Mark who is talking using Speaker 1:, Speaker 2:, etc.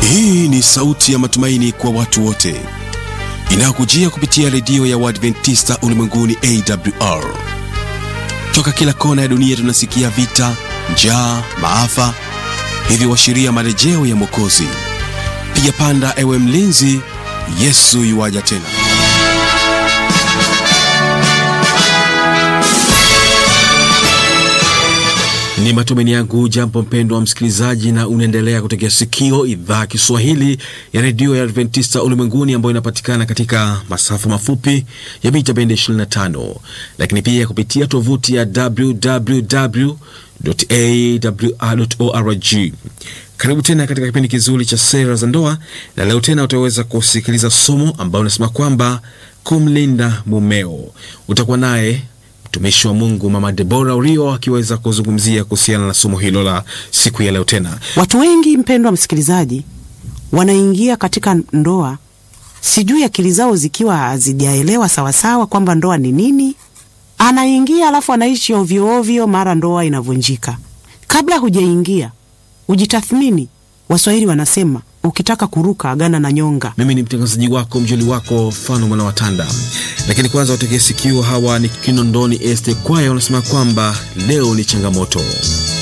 Speaker 1: Hii ni sauti ya matumaini kwa watu wote inayokujia kupitia redio ya Waadventista ulimwenguni AWR. Toka kila kona ya dunia tunasikia vita, njaa, maafa, hivyo washiria marejeo ya Mwokozi. Piga panda, ewe mlinzi, Yesu yuwaja tena. Ni matumaini yangu jambo mpendwa wa msikilizaji, na unaendelea kutegea sikio idhaa Kiswahili ya redio ya Adventista ulimwenguni ambayo inapatikana katika masafa mafupi ya mita bendi 25, lakini pia kupitia tovuti ya www.awr.org. Karibu tena katika kipindi kizuri cha sera za ndoa, na leo tena utaweza kusikiliza somo ambayo unasema kwamba kumlinda mumeo. Utakuwa naye mtumishi wa Mungu Mama Debora Urio akiweza kuzungumzia kuhusiana na somo hilo la siku ya leo. Tena
Speaker 2: Watu wengi mpendwa msikilizaji, wanaingia katika ndoa, sijui akili zao zikiwa hazijaelewa sawasawa kwamba ndoa ni nini. Anaingia alafu anaishi ovyo ovyo, mara ndoa inavunjika. Kabla hujaingia ujitathmini. Waswahili wanasema ukitaka kuruka agana na nyonga.
Speaker 1: mimi ni mtangazaji wako mjoli wako Fano Mwana Watanda, lakini kwanza wategee sikio. Hawa ni Kinondoni Este Kwaya wanasema kwamba leo ni changamoto.